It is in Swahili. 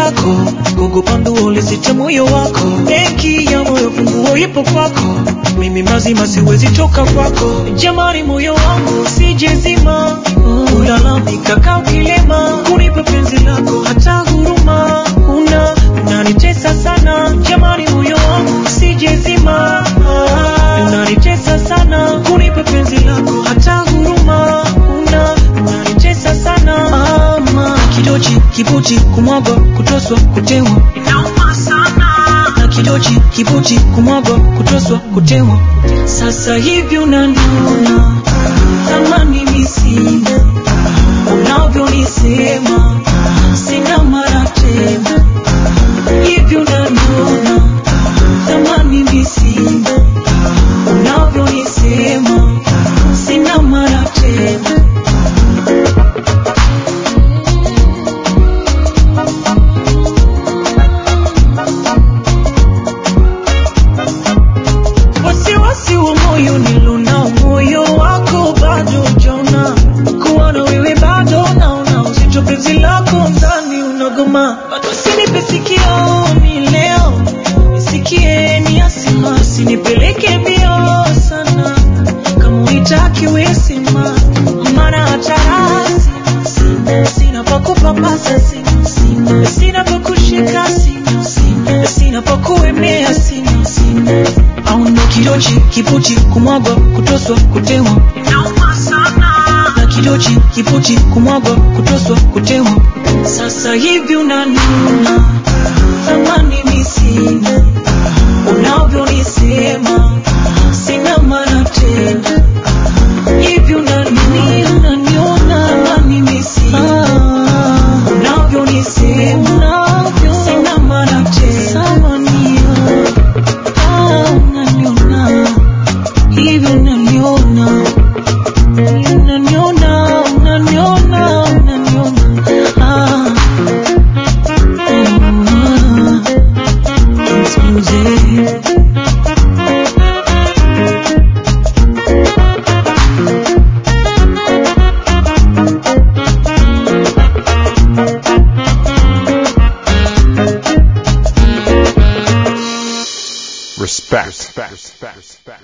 lako, kukupa nduo lisite moyo wako. Benki ya moyo funguo ipo kwako, mimi mazima siwezi toka kwako. Jamani, moyo wangu usijezima, ulalamika kaa ukilema, kunipa penzi lako hata huruma una unanitesa sana. Jamani, moyo wangu usijezima, unanitesa sana, kunipa penzi lako hata huruma una unanitesa sana. Ama kidochi kibuchi kumwaga kutoswa kutewa inauma sana na kidochi kibuchi kumwaga kutoswa kutewa. Sasa hivi unaniona thamani mimi sina, unavyonisema sina mara tena. Hivi unaniona thamani mimi sina, unavyonisema sina mara tena. wasiwasi wa moyo nilona moyo wako bado jona kuwa na wewe bado naona uzito penzi lako ndani unagoma bado sinipe sikioni leo nisikie ni asima sinipeleke mbio sana kama uitaki wesima maana hata rasi sina sina pa kupapasa sina sina sina pa kushika sina sina sina pa kuemea sina sina au ndo kidochi kipuchi kumwagwa kutoswa kutewa inauma sana na kidochi kipuchi kumwagwa kutoswa kutewa sasa hivi unaniona thamani mi sina unavyonisema sina maana tena hivi unanini unaniona thamani mi sina unavyonisema sina maana tena Ah, unaniona hivi unaniona unaniona unaniona unaniona ah unaniona mzee Respect. Respect. Respect.